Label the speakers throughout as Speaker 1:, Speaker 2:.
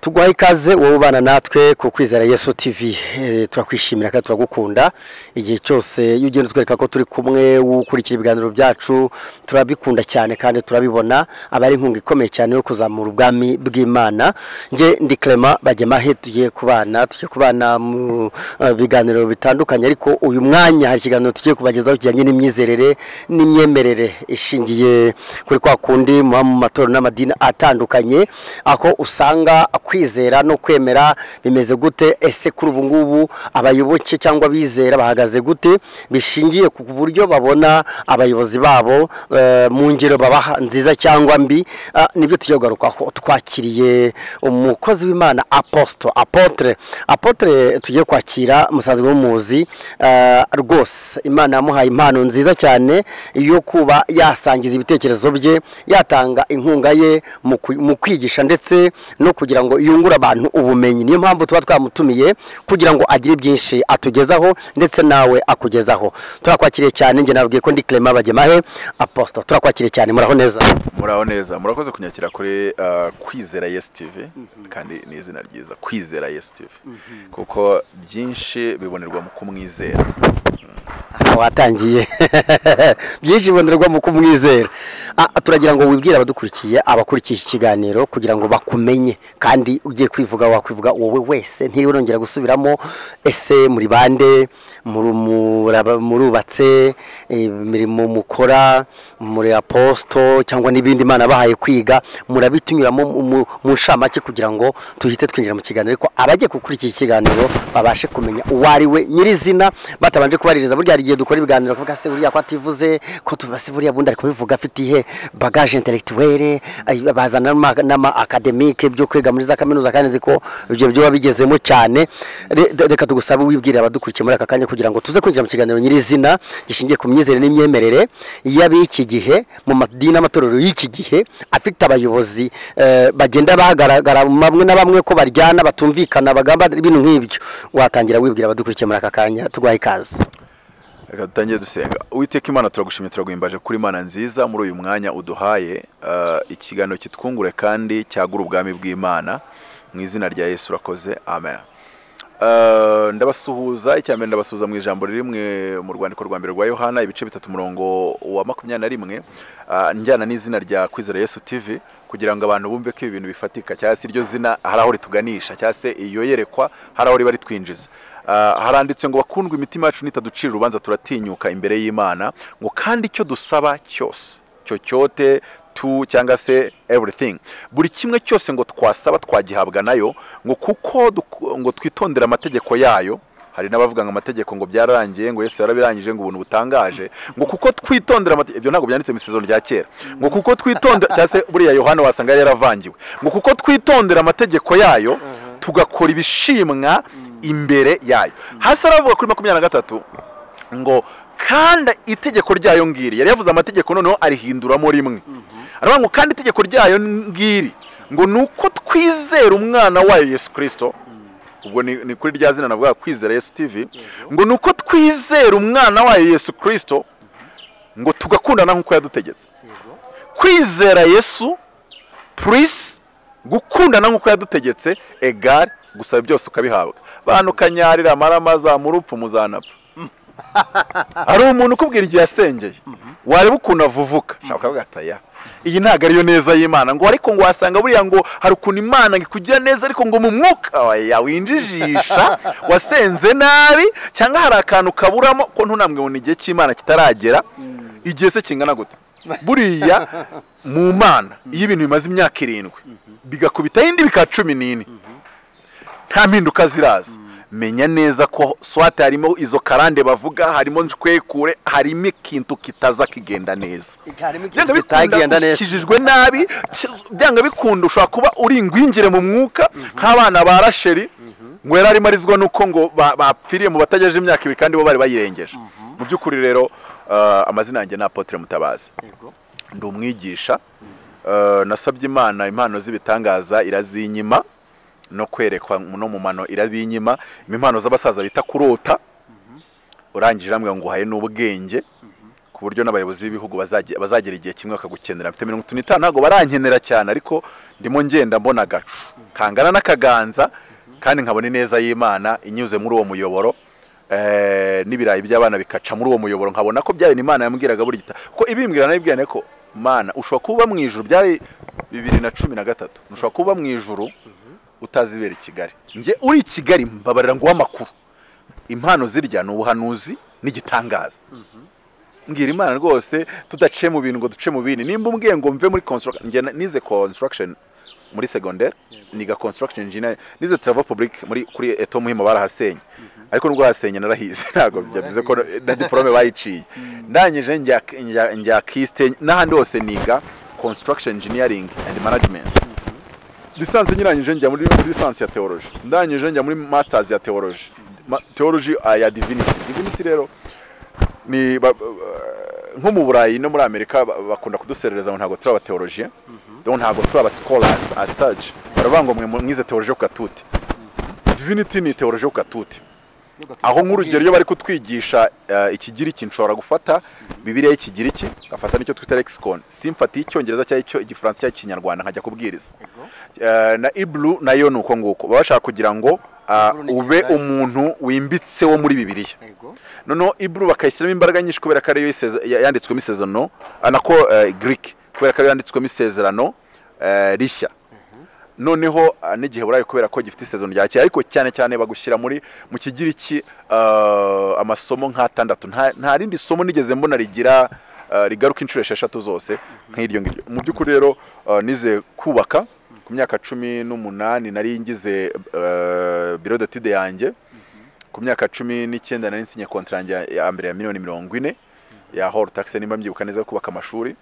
Speaker 1: tugwaye ikaze wowe ubana natwe ku kwizera yesu TV Eh, turakwishimira kandi turagukunda igihe cyose iyo ugenda utwereka ko turi kumwe ukurikira ibiganiro byacu turabikunda cyane kandi turabibona aba ari inkunga ikomeye cyane yo kuzamura ubwami bw'imana nge ndi Clement Bagemahe tugiye kubana tugiye kubana mu eh, biganiro bitandukanye ariko uyu mwanya hari ikiganiro tugiye kubagezaho kijyanye n'imyizerere n'imyemerere ishingiye kuri kwa kundi muba mu matorero n'amadini atandukanye aho usanga kwizera no kwemera bimeze gute ese kuri ubu ngubu abayoboke cyangwa abizera bahagaze gute bishingiye ku buryo babona abayobozi babo eh, mu ngero babaha nziza cyangwa mbi Ah, nibyo tugiye kugarukaho twakiriye umukozi w'imana apostle apotre apotre tugiye kwakira musanzwe w'umuzi eh, rwose imana yamuhaye impano nziza cyane yo kuba yasangiza ibitekerezo bye yatanga inkunga ye mu kwi- mu kwigisha ndetse no kugira ngo yungure abantu ubumenyi niyo mpamvu tuba twamutumiye kugira ngo agire byinshi atugezaho ndetse nawe akugezaho turakwakiriye cyane njye nabwiye ko ndi Clement Bagemahe apostle turakwakiriye cyane muraho neza
Speaker 2: muraho neza murakoze kunyakira kuri ah, kwizera yesu tv kandi ni izina ryiza kwizera yesu tv kuko byinshi bibonerwa mu kumwizera
Speaker 1: Aha watangiye byinshi bibonerwa mu kumwizera Ah, turagira ngo wibwire abadukurikiye abakurikiye iki kiganiro kugira ngo bakumenye kandi ugiye kwivuga wakwivuga wowe wese ntiriwe nongera gusubiramo ese muri bande muri- muraba- murubatse imirimo mukora muri aposito cyangwa n'ibindi imana bahaye kwiga murabitunyuramo mu- mu- mu nshamake kugira ngo tuhite twinjira mu kiganiro ariko abagiye gukurikira ikiganiro babashe kumenya uwo ari we nyirizina batabanje kubaririza burya hari igihe dukora ibiganiro kuvuga se buriya ko ativuze ko tubase buriya bundi ari kubivuga afite ihe bagage intellectuelle ay- bazana n'ama- n'ama academique byo kwiga muri za kaminuza kandi nzi ko ibyo byo biba bigezemo cyane Re- de- reka tugusabe wibwirira abadukurikiye muri aka kanya kugira ngo tuze kwinjira mu kiganiro nyirizina gishingiye ku myizerere n'imyemerere y'ab'iki gihe mu madini n'amatorero y'iki gihe afite abayobozi eh, bagenda bagaragara bamwe na bamwe ko baryana batumvikana bagamba ibintu nk'ibyo watangira wibwira abadukurikiye muri aka kanya tugwaye ikaze
Speaker 2: reka dutangire dusenga uwiteka imana turagushimye turaguhimbaje kuri imana nziza muri uyu mwanya uduhaye ah, ikiganiro kitwungure kandi cyagura ubwami bw'imana mu izina rya yesu urakoze amen Ah, ndabasuhuza icya mbere ndabasuhuza mu ijambo ririmwe mu rwandiko rwa mbere rwa yohana ibice bitatu umurongo wa makumyabiri na rimwe ah, njyana n'izina rya kwizera yesu tv kugira ngo abantu bumve ko ibi bintu bifatika cyangwa se iryo zina hari aho rituganisha cyangwa se iyo yerekwa hari aho riba ritwinjiza Ah, haranditse ngo bakundwa imitima yacu nitaducira urubanza turatinyuka imbere y'imana ngo kandi icyo dusaba cyose cyo cyote tu cyangwa se everything buri kimwe cyose ngo twasaba twagihabwa nayo ngo kuko duk- ngo twitondere amategeko yayo hari n'abavuga ngo amategeko ngo byararangiye ngo Yesu yarabirangije ngo ubuntu butangaje ngo kuko twitondera amate- ibyo ntabwo byanditse mu isezerano rya kera ngo kuko twitondera cyangwa se buriya Yohana wasanga yari yaravangiwe ngo kuko twitondera amategeko yayo tugakora ibishimwa imbere yayo hasi aravuga kuri makumyabiri na gatatu ngo kandi itegeko ryayo ngiri yari yavuze amategeko noneho arihinduramo rimwe aravuga ngo kandi itegeko ryayo ngiri ngo ni uko twizera umwana wayo yesu kirisito ubwo ni ni kuri rya zina navuga kwizera yesu tv ngo ni uko twizera umwana wayo yesu kirisito ngo tugakundana nk'uko yadutegetse kwizera yesu purisi gukundana nk'uko yadutegetse egare gusaba byose ukabihabwa bantu kanyarira amarama zamura upfa muzanapfa hari umuntu ukubwira igihe yasengeye wareba ukuntu avuvuka ushaka kuvuga ati aya iyi ntabwo ariyo neza y'imana ngo ariko ngo wasanga buriya ngo hari ukuntu imana ngo ikugira neza ariko ngo mu mwuka oya winjijisha wasenze nabi cyangwa hari akantu kaburamo ko ntunambwe ngo ni igihe cy'imana kitaragera igihe se kingana gute buriya mu mana iyo ibintu bimaze imyaka irindwi bigakubitaho indi bikaba cumi n'ine nta mpinduka ziraza menya neza ko swate harimo izo karande bavuga harimo nshwekure harimo ikintu kitaza kigenda neza byanga bikunda ukijijwe nabi ki- byanga bikunda ushobora kuba uri ingwingire mu mwuka nk'abana ba rasheri ngo yari arimo arizwa nuko ngo ba- bapfiriye mu batagejeje imyaka ibiri kandi bo bari bayirengeje mu by'ukuri rero eh, amazina yanjye ni apotre mutabazi ndi umwigisha Eh, nasabye imana impano z'ibitangaza irazinyima no kwerekwa no mu mano irabinyima impano z'abasaza bita kurota urangije irambwira ngo uhaye n'ubwenge ku buryo n'abayobozi b'ibihugu bazage- bazagera igihe kimwe bakagukenera mfite mirongo itanu n'itanu ntabwo barankenera cyane ariko ndimo ngenda mbona agacu kangana n'akaganza kandi nkabona ineza y'imana inyuze muri uwo muyoboro eh, n'ibirayi by'abana bikaca muri uwo muyoboro nkabona ko byabintu imana yambwiraga buri gita kuko ibimbwira nabibwirane ko mana ushobora kuba mu ijuru byari bibiri na cumi na gatatu ushobora kuba mu ijuru utazi ibera i kigali njye uri i kigali mbabarira nguhe amakuru impano zirya ni ubuhanuzi n'igitangaza mbwira imana rwose tudaciye mu bintu ngo duce mu bindi nimba umbwiye ngo mve muri construction njye na- nize construction muri secondaire niga construction engineer nize travel public muri kuri eto muhima barahasenye ariko nubwo bahasenye narahize ntabwo byavuze ko na diplome bayiciye ndangije njya njya- njya kiste n'ahandi hose niga construction engineering and management lisansi nyirangije njya muri muri lisansi ya theology ndangije njya muri masters ya theology Ma- theology ah, ya divinity divinity rero ni ba- ba- nko mu burayi no muri amerika ba- bakunda kuduserereza ngo ntabwo turi abateologie donc ntabwo turi aba scholars as such baravuga ngo mwe mu- mwize theologie ku katute divinity ni theologie ku katute aho nk'urugero iyo bari kutwigisha eh, ikigiriki nshobora gufata bibiliya y'ikigiriki ngafata n'icyo twita lexicon simfata y'icyongereza cyangwa icyo- igifaransa cyangwa ikinyarwanda nkajya kubwiriza Eh, na iblu nayo ni uko nguko baba bashaka kugira ngo ah,
Speaker 1: Iblu ni
Speaker 2: ube
Speaker 1: Ikigali.
Speaker 2: umuntu wimbitse wo muri bibiliya noneho ibru bakayishyiramo imbaraga nyinshi kubera ko ariyo iseze- ya- yanditswemo isezerano ah, nako eh, greek kubera ko ariyo yanditswemo isezerano eh, rishya noneho ah, n'igiheburayo kubera ko gifite isezerano rya kera ariko cyane cyane bagushyira muri mu kigiriki ah, amasomo nk'atandatu Nta- nta rindi somo nigeze mbona rigira ah, rigaruka inshuro esheshatu zose nk'iryo ngiryo mu by'ukuri rero ah, nize kubaka ku myaka cumi n'umunani nari ngize ah, biro de tide yanjye ku myaka cumi n'icyenda nari nsinye kontra yanjye ya- ya mbere ya miliyoni mirongo ine ya hall tax nimba mbyibuka neza yo kubaka amashuri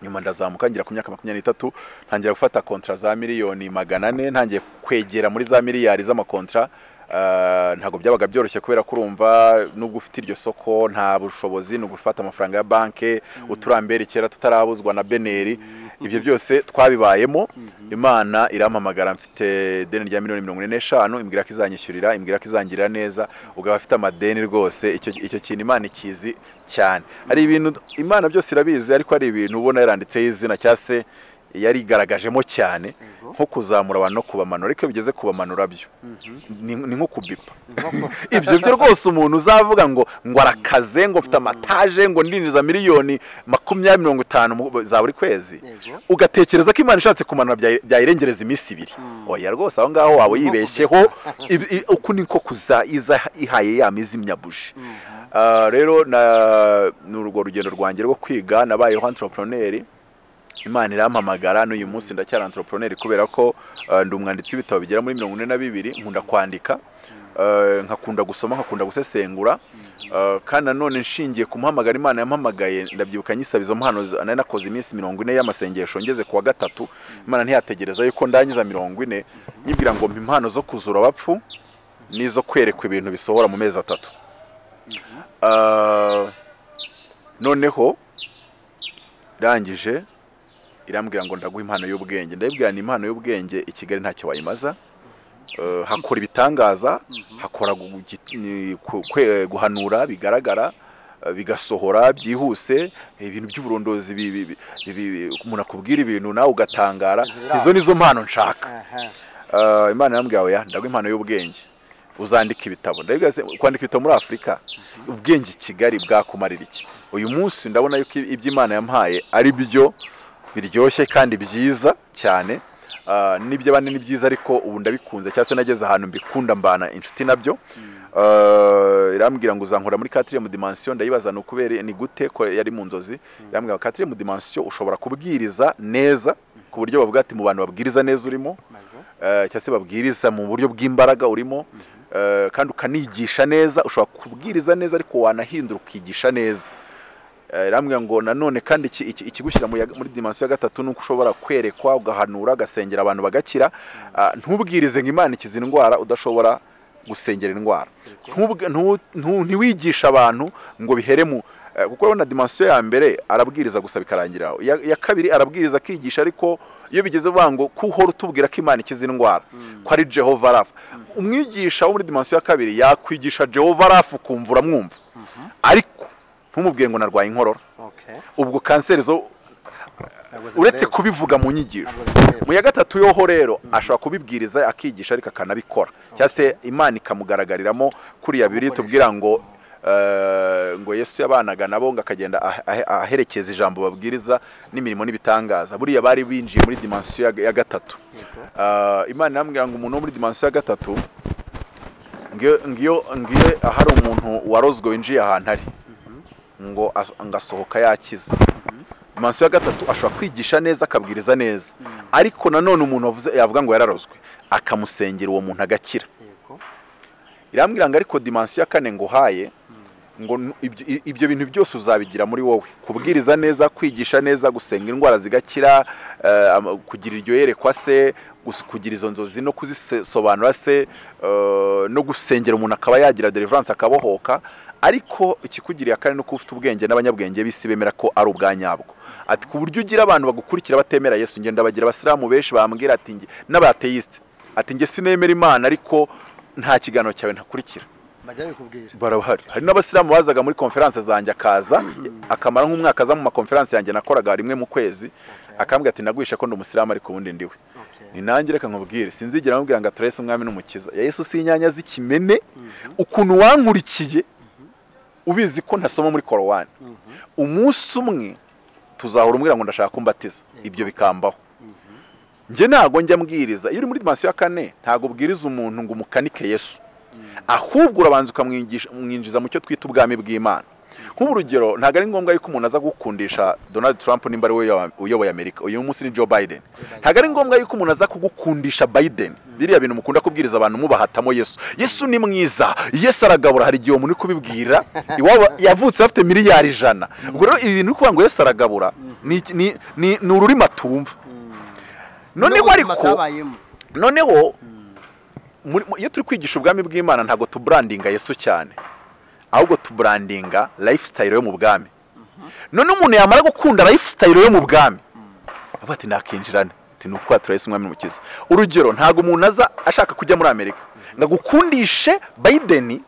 Speaker 2: nyuma ndazamuka ngira ku myaka makumyabiri n'itatu ntangira gufata kontra za miliyoni magana ane ntangiye kwegera muri za miliyari z'amakontra Ah, ntabwo byabaga byoroshye kubera ko urumva nubwo ufite iryo soko nta bushobozi ni ugufata amafaranga ya banke uturambere kera tutarabuzwa na beneri ibyo byose twabibayemo imana iramamagara mfite ideni rya miliyoni mirongo ine n'eshanu imbwira ko izanyishyurira imbwira ko izangirira neza ugaba afite amadeni rwose icyo icyo kintu imana ikizi cyane hari ibintu imana byose irabizi ariko hari ibintu ubona yaranditseho izina cyangwa se yarigaragajemo cyane nko kuzamura abantu no kubamanura ariko iyo bigeze kubamanura byo ni ni nko kubipa ibyo byo rwose umuntu uzavuga ngo ngo arakaze ngo mfite amataje ngo ndinjiza miliyoni makumyabiri mirongo itanu mu- za buri kwezi ugatekereza ko imana ishatse kumanura byayi- byayirengereza iminsi ibiri
Speaker 1: Mm.
Speaker 2: oya rwose aho ngaho waba
Speaker 1: Ni nko
Speaker 2: yibeshyeho Ibi- i- uku niko kuza iza ihaye ya mizimyabuji Ah, rero na- ni urwo rugendo rwanjye rwo kwiga nabayeho antiroproneri imana irampamagara n'uyu munsi ndacyari antiroproneri kubera ko ah, ndi umwanditsi w'ibitabo bigera muri mirongo ine na bibiri nkunda kwandika ah, nkakunda gusoma nkakunda gusesengura ah, kandi nanone nshingiye ku muhamagaro imana yampamagaye ndabyibuka nyisaba izo mpano za- nari nakoze iminsi mirongo ine y'amasengesho ngeze ku wa gatatu imana ntiyategereza yuko ndangiza mirongo ine nyibwira ngo mpa impano zo kuzura abapfu n'izo kwerekwa ibintu bisohora mu mezi atatu Ah, noneho irangije irambwira ngo ndaguha impano y'ubwenge ndabibwira ni impano y'ubwenge i kigali ntacyo wayimaza Eh, hakora ibitangaza hakora gu- gi- ni- ku- kwe- guhanura bigaragara eh, bigasohora byihuse ibintu by'uburondozi bi- bi- bi- bi- umuntu akubwira ibintu nawe ugatangara izo nizo mpano nshaka Eh, imana yambwiye oya ndaguha impano y'ubwenge uzandika ibitabo ndabibwira se- kwandika ibitabo muri afurika ubwenge i kigali bwakumarira iki uyu munsi ndabona yuko iby'imana yampaye ari byo biryoshye kandi byiza cyane Ah, n'ibyo abandi ni byiza ariko ubu ndabikunze cyangwa se nageze ahantu mbikunda mbana inshuti nabyo Ah, irambwira ngo uzankura muri quatrième dimension ndayibaza ni ukubera ni gute ko yari mu nzozi irambwira ngo quatrième dimension ushobora kubwiriza neza ku buryo bavuga ati mu bantu babwiriza neza urimo eh, cyangwa se babwiriza mu buryo bw'imbaraga urimo eh, kandi ukanigisha neza ushobora kubwiriza neza ariko wanahindura ukigisha neza Eh, irambwira ngo nanone kandi iki- iki- ikigushyira mu ya- muri dimansiyo ya gatatu ni uko ushobora kwerekwa ugahanura ugasengera abantu bagakira Ah, ntubwirize ngo imana ikiza indwara udashobora gusengera indwara Ntubwe- ntu- ntu- ntiwigishe abantu ngo bihere mu eh, kuko urabona dimansiyo ya mbere arabwiriza gusa bikarangira aho. iya iya kabiri arabwiriza akigisha ariko iyo bigeze vuga ngo ko uhora utubwira ko imana ikiza indwara ko ari jehova rafa umwigisha wo muri dimansiyo ya kabiri yakwigisha jehova rafa ukumva uramwumva ariko ntumubwire ngo narwaye inkorora ubwo kanseri zo uretse kubivuga mu nyigisho mu ya gatatu yoho rero ashobora kubibwiriza akigisha ariko akanabikora cyangwa se imana ikamugaragariramo kuriya biri tubwira ngo eh, ngo yesu yabanaga nabo ngo akagenda ahe- ahe- aherekeza ijambo babwiriza n'imirimo n'ibitangaza buriya bari binjiye muri dimansiyo ya- ya gatatu Ah, imana irambwira ngo umuntu wo muri dimansiyo ya gatatu ngiyo ngiyo ngiyo ahari umuntu warozwe winjiye ahantu ari ngo as- ngo asohoka yakiza dimansiyo ya gatatu ashobora kwigisha neza akabwiriza neza ariko nanone umuntu wavuze- yavuga ngo yararozwe akamusengera uwo muntu agakira irambwira ngo ariko dimansiyo ya kane nguhaye ngo nu- ibyo- i- ibyo bintu byose uzabigira muri wowe kubwiriza neza kwigisha neza gusenga indwara zigakira eh, ama- kugira iryo yerekwa se gus- kugira izo nzozi no kuzisobanura se eh, no gusengera umuntu akaba yagira deliverance akabohoka ariko ikikugiriye akane ni uko ufite ubwenge n'abanyabwenge b'isi bemera ko ari ubwa nyabwo ati ku buryo ugira abantu bagukurikira batemera yesu ngenda bagira abasilamu benshi bambwira ati nge- n'abateyisite ati nge sinemera imana ariko nta kiganiro cyawe ntakurikira
Speaker 1: bajya bikubwira
Speaker 2: barahari hari n'abasilamu bazaga muri konferanse zanjye akaza akamara nk'umwaka aza mu makonferanse yanjye nakoraga rimwe mu kwezi akambwira ati nagwishe ko ndi umusilamu ariko ubundi ndiwe ni nanjye reka nkubwire sinzigera nkubwira ngo atorese umwami n'umukiza ya yesu si inyanya z'ikimene ukuntu wankurikiye ubizi ko ntasoma muri korowani umunsi umwe tuzahora umbwira ngo ndashaka kumbatiza ibyo bikambaho njye ntago njya mbwiriza iyo uri muri dimansiyo ya kane ntago ubwiriza umuntu ngo umukanike yesu ahubwo urabanza ukamwingisha- umwinjiza mu cyo twita ubwami bw'imana nk'ubu urugero ntabwo ari ngombwa yuko umuntu aza gukundisha donald trump nimba ari we uyoba- uyoboye amerika uyu munsi ni joe biden ntabwo ari ngombwa yuko umuntu aza kugukundisha biden biriya bintu mukunda kubwiriza abantu mubahatamo yesu yesu ni mwiza yesu aragabura hari igihe umuntu uri kubibwira iwabo yavutse afite miliyari ijana ubwo rero ibi bintu uri kuvuga ngo yesu aragabura ni iki- ni- ni ni ururimi atumva noneho ariko noneho muri- mu- iyo turi kwigisha ubwami bw'imana ntabwo tuburandinga yesu cyane ahubwo tuburandinga lifestyle yo mu bwami none umuntu yamara gukunda lifestyle yo mu bwami avuga ati nakinjirane ati ni uko turahise umwami n'umukiza urugero ntabwo umuntu aza ashaka kujya muri amerika ngo agukundishe biden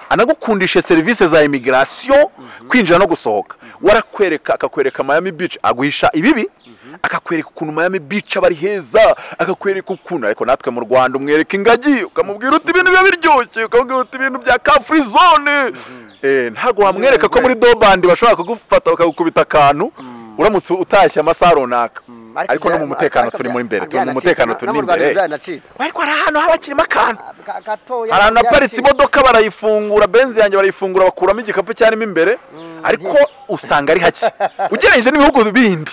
Speaker 2: anagukundishe serivisi za imigirasiyo kwinjira no gusohoka warakwereka akakwereka miami beach aguhisha ibibi akakwereka ukuntu miami beach aba ari heza akakwereka ukuntu ariko natwe mu rwanda umwereka ingagi ukamubwira uti ibintu biba biryoshye ukamubwira uti ibintu bya kafuri zone Eh, ntabwo wamwereka ko muri dobandi bashobora kugufata bakagukubita akantu uramutse utashye amasaha runaka ariko no mu mutekano turi muri imbere turi mu mutekano turi imbere ariko hari ahantu haba hakirimo akantu hari ahantu haparitse imodoka barayifungura benzi yanjye barayifungura bakuramo igikapu cyarimo imbere ariko usanga ari hake ugereranyije n'ibihugu bindi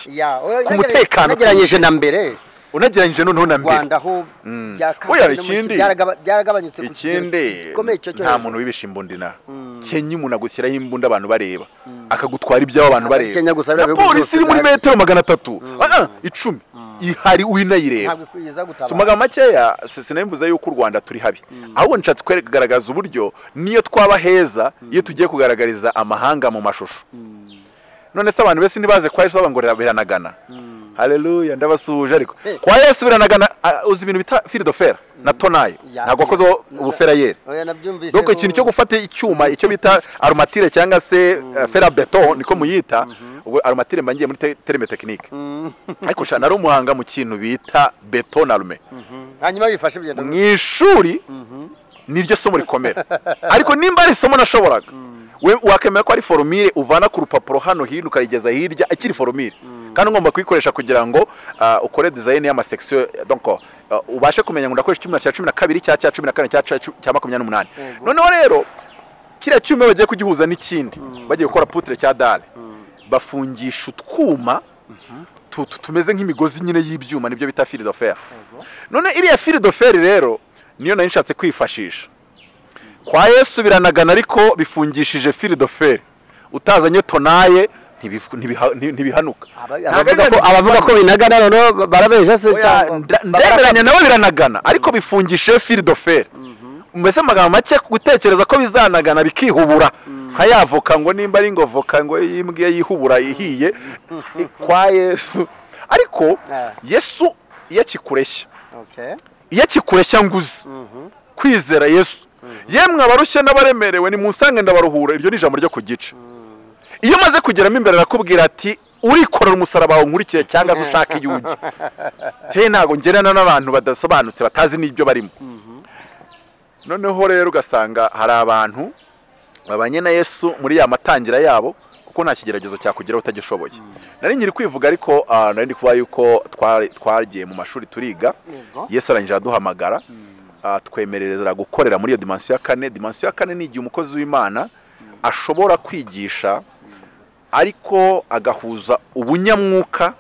Speaker 2: ku mutekano
Speaker 1: unagereranyije na mbere
Speaker 2: unagereranyije noneho na mbere
Speaker 1: rwanda ho
Speaker 2: Mm.
Speaker 1: byakabye
Speaker 2: Oya,
Speaker 1: no mu
Speaker 2: ikindi-
Speaker 1: ki- byaragaba- byaragabanutse ku kigero
Speaker 2: ikindi
Speaker 1: gikomeye cyo cyo
Speaker 2: nta
Speaker 1: hejuru.
Speaker 2: muntu wibisha imbundina
Speaker 1: Mm.
Speaker 2: kenya umuntu agushyiraho imbunda abantu bareba akagutwara ibyabo abantu
Speaker 1: Ntabwo ari
Speaker 2: bareba
Speaker 1: Kenya gusa, biriya
Speaker 2: na
Speaker 1: bihugu
Speaker 2: polisi
Speaker 1: byose
Speaker 2: iri muri
Speaker 1: bihari.
Speaker 2: metero magana atatu Ah, ah, icumi ihari winayireba
Speaker 1: ntabwo iza
Speaker 2: si
Speaker 1: gutabara
Speaker 2: magambo makeya si- sinabimbuze yuko u rwanda turi habi ahubwo nshatse kugaragaza uburyo niyo twaba heza iyo tugiye kugaragariza amahanga mu mashusho none se abantu bese ntibaze kwa yesu bavuga ngo biranagana hareruya ndabasuhuje ariko
Speaker 1: Hey.
Speaker 2: kwa yesu biranagana ah, uzi ibintu bita firidofera na tonayo
Speaker 1: Ya.
Speaker 2: ntabwo wakozeho
Speaker 1: Na-
Speaker 2: ubuferayeri
Speaker 1: oya nabyumvise
Speaker 2: donc ikintu cyo gufata icyuma icyo bita aromatire cyangwa se eh, ferabeto niko muyita ubwo aromatire mba ngiye muri te- teremetekinike ariko sha nari umuhanga mu kintu bita beto na arume
Speaker 1: hanyuma bifashe bigenda
Speaker 2: mu ishuri niryo somo rikomera ariko nimba ari isomo nashoboraga we wakemera ko ari foromire uvana ku rupapuro hano hino ukayigeza hirya ikiri foromire kandi ugomba kuyikoresha kugira ngo ah, ukore dizayini y'amasekisiyo donc ah, ubashe kumenya ngo ndakoresha icyuma cya cumi na kabiri cya cya cumi na kane cya cya cumi- cya makumyabiri n'umunani
Speaker 1: Yego.
Speaker 2: noneho rero kiriya cyuma bagiye kugihuza n'ikindi bagiye gukora putire cya dare bafungisha utwuma tu- tu- tumeze nk'imigozi nyine y'ibyuma nibyo bita fili d'affaire none iriya fili d'affaire rero niyo nari nshatse kwifashisha kwa yesu biranagana ariko bifungishije fili d'affaire utazanye tonaye ntibifu- ntibiha- nti- ntibihanuka Ntabwo ari bya
Speaker 1: abavuga ko binagana noneho barabeshya se
Speaker 2: Oya, nda- ndemeranya nawe biranagana ariko bifungishije fili d'affaire mbese mu magambo make gutekereza ko bizanagana bikihubura nka ya voka ngo nimba ari ngo voka ngo yimbwiye yihubura ihiye kwa yesu ariko
Speaker 1: Ah.
Speaker 2: yesu iyo akikureshya
Speaker 1: Okay.
Speaker 2: iyo akikureshya nguzi
Speaker 1: Mhm.
Speaker 2: kwizera yesu yemwe abarushye n'abaremerewe nimunsange ndabaruhura iryo ni ijambo ryo ku gice iyo umaze kugeramo imbere arakubwira ati urikorera umusaraba wawe nkurikire cyangwa se ushaka iyo ujya te ntabwo ngerana n'abantu badasobanutse batazi n'ibyo barimo noneho rero ugasanga hari abantu babanye na yesu muri ya matangira yabo kuko nta kigeragezo cyakugeraho utagishoboye nari nkiri kwivuga ariko ah, nari ndi kuba yuko twari- twagiye mu mashuri turiga yesu arangije aduhamagara ah, twemerera gukorera muri iyo dimansiyo ya kane dimansiyo ya kane ni igihe umukozi w'imana ashobora kwigisha ariko agahuza ubunyamwuka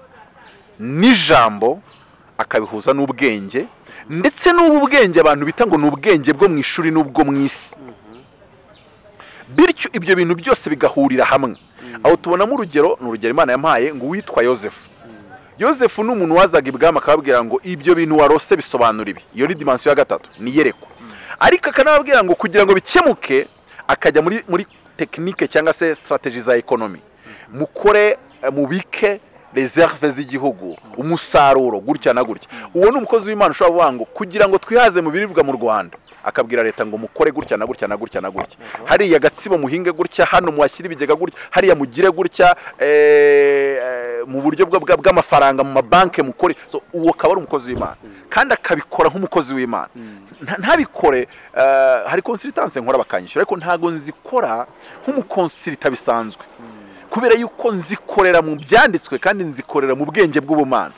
Speaker 2: n'ijambo akabihuza n'ubwenge ndetse n'ubu bwenge abantu bita ngo ni ubwenge bwo mu ishuri n'ubwo mu isi bityo ibyo bintu byose bigahurira hamwe aho tubonamo urugero ni urugero imana yampaye ngo uwitwa yosefu yosefu ni umuntu wazaga ibwami akababwira ngo ibyo bintu warose bisobanura ibi iyo ni dimansiyo ya gatatu ni iyerekwa ariko akanababwira ngo kugira ngo bikemuke akajya muri muri tekinike cyangwa se sitarateji za ekonomi mukore eh, mubike reserve z'igihugu umusaruro gutya na gutya uwo ni umukozi w'imana ushobora kuvuga ngo kugira ngo twihaze mu biribwa mu rwanda akabwira leta ngo mukore gutya na gutya na gutya na gutya hariya gatsibo muhinge gutya hano muhashyire ibigega gutya hariya mugire gutya eh, eh, mu buryo bwa- bwa- bw'amafaranga mu mabanki mukore so uwo akaba ari umukozi w'imana kandi akabikora nk'umukozi w'imana Nta- ntabikore eh, hari konsitanse nkora bakanyishyura ariko ntabwo nzikora nk'umukonsirita bisanzwe kubera yuko nzikorera mu byanditswe kandi nzikorera mu bwenge bw'ubumana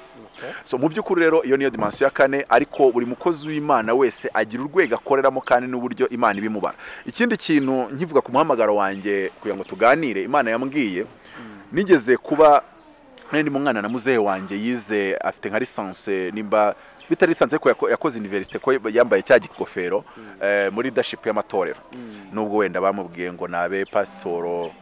Speaker 2: so mu by'ukuri rero iyo niyo dimansiyo ya kane ariko buri mukozi w'imana wese agira urwego akoreramo kandi n'uburyo imana ibimubara ikindi kintu nkivuga ku muhamagaro wanjye kugira ngo tuganire imana yambwiye nigeze kuba nari ndi mu mwana na muzehe wanjye yize afite nka lisansi nimba bitari lisansi ariko yako- yakoze iniverisite ko yambaye cya gikofero eh, muri dashipu y'amatorero nubwo wenda bamubwiye ngo nabe pasitoro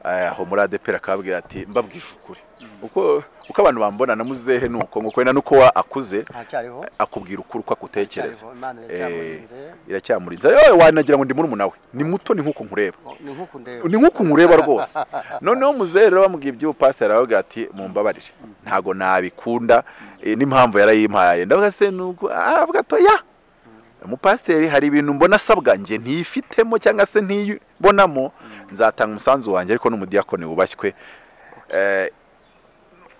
Speaker 2: eh, aho muri adepera akababwira ati mbabwije ukuri uko uko abantu bambona na muzehe ni uko nguko wenda nuko wa akuze
Speaker 1: ntacyariho
Speaker 2: akubwira ukuri uko agutekereza
Speaker 1: ntacyariho, imana iracyamurinze
Speaker 2: iracyamurinze yewe wanagira ngo ndi murumuna we ni muto ni nk'uko nkureba
Speaker 1: Oh, ni nk'uko ndeba
Speaker 2: ni nk'uko umureba rwose noneho muzehe rero bamubwiye iby'ubu pasiteri aravuga ati mumbabarire ntabwo nabikunda eh, n'impamvu yarayimpaye ndavuga se nuko aravuga ato ya umupasiteri hari ibintu mbona asabwa njye ntiyifitemo cyangwa se ntiyibonamo nzatanga umusanzu wanjye ariko n'umudiyakoni wubashywe Eh,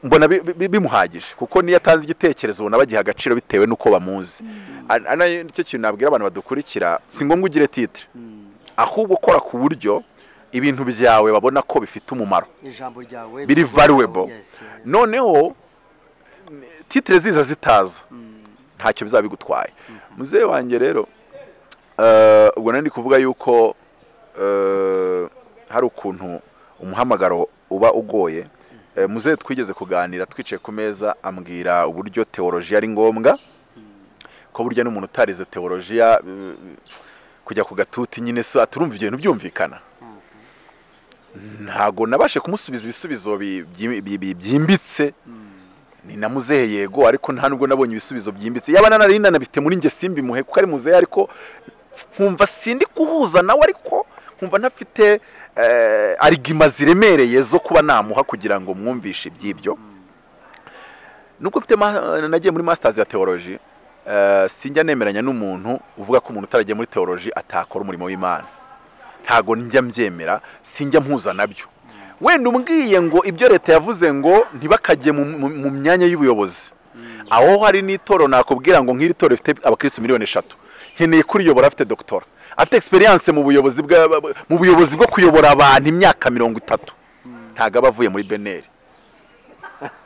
Speaker 2: mbona bi- bi- bimuhagije kuko niyo atanze igitekerezo ubona bagiha agaciro bitewe n'uko bamuzi Ari- ari nayo- nicyo kintu nabwira abantu badukurikira si ngombwa ugire titire ahubwo ukora ku buryo ibintu byawe babona ko bifite umumaro
Speaker 1: ijambo ryawe
Speaker 2: biri valuable
Speaker 1: Yes, yes.
Speaker 2: noneho titire ziza zitaza ntacyo bizaba bigutwaye muzehe wanjye rero eh, ubwo nari ndi kuvuga yuko eh, hari ukuntu umuhamagaro uba ugoye Eh, muzehe twigeze kuganira twicaye ku meza ambwira uburyo teolojiya ari ngombwa ko burya n'umuntu utarize teolojiya eh, kujya ku gatuti nyine so aturumva ibyo bintu byumvikana ntago nabashe kumusubiza ibisubizo bi- byi- bi- bi- byimbitse ni na muzehe yego ariko nta nubwo nabonye ibisubizo byimbitse yaba nanari nanabifite muri njye simbimuhe kuko ari muzehe ariko nkumva sindi kuhuza nawe ariko nkumva ntafite eh, arigima ziremereye zo kuba namuha kugira ngo mwumvishe iby'ibyo nuko mfite ma- nagiye muri masters ya teoloji eh, sinjya nemeranya n'umuntu uvuga ko umuntu utaragiye muri teoloji atakora umurimo w'imana ntago njya mbyemera sinjya mpuza nabyo wenda umbwiye ngo ibyo leta yavuze ngo ntibakajye mu- mu mu myanya y'ubuyobozi aho hari n'itoro nakubwira ngo nk'iri toro rifite abakirisitu miliyoni eshatu nkeneye kuriyobora afite dogitora afite egisperiyanse mu buyobozi bwa- mu buyobozi bwo kuyobora abantu imyaka mirongo itatu ntago aba avuye muri beneri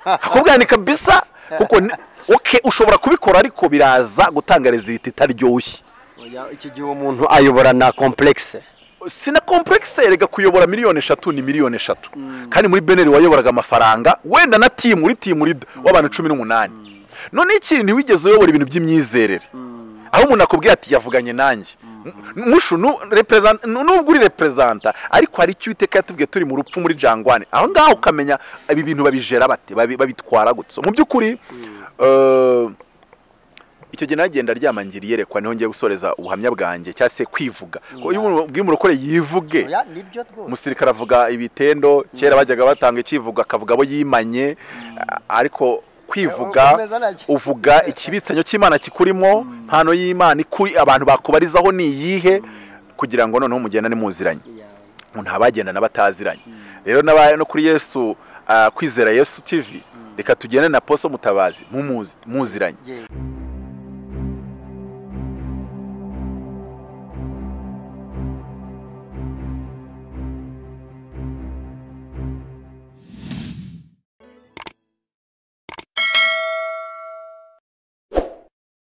Speaker 2: akubwira ni kabisa kuko ni- oke ushobora kubikora ariko biraza gutanga rezilita itaryoshye
Speaker 1: Oya, iki gihe uwo muntu ayobora na complexe
Speaker 2: sina komplekisi rega kuyobora miliyoni eshatu ni miliyoni eshatu kandi muri beneri wayoboraga amafaranga wenda na timu uri timu rida w'abantu cumi n'umunani noneho ikindi ntiwigeze uyobora ibintu by'imyizerere aho umuntu akubwira ati yavuganye nanjye M- mushu nu- represent- nu- nubwo uri reperezanta ariko hari icyo iteka yatubwiye turi mu rupfu muri jangwane aho ngaho ukamenya ibi bintu babijera bate babi- babitwara gutya mu by'ukuri eh, icyo gihe nagenda aryama ngira iyerekwa niho ngiye gusoreza ubuhamya bwanjye cyangwa se kwivuga ko iyo umuntu ubwiye umurokore yivuge
Speaker 1: Oya, nibyo rwose
Speaker 2: umusirikare avuga ibitendo kera bajyaga batanga icyivugo akavuga abo yimanye a- ariko kwivuga
Speaker 1: Ukomeza nacyo.
Speaker 2: uvuga ikibitsanyo cy'imana kikurimo mpano y'imana ikuri abantu bakubarizaho ni iyihe kugira ngo noneho mugenda muziranye
Speaker 1: Yeah.
Speaker 2: nta bagenda n'abataziranye rero n'aba- no kuri yesu ah, kwizera yesu tv reka tugende na poso mutabazi mumuzi muziranye
Speaker 1: yewe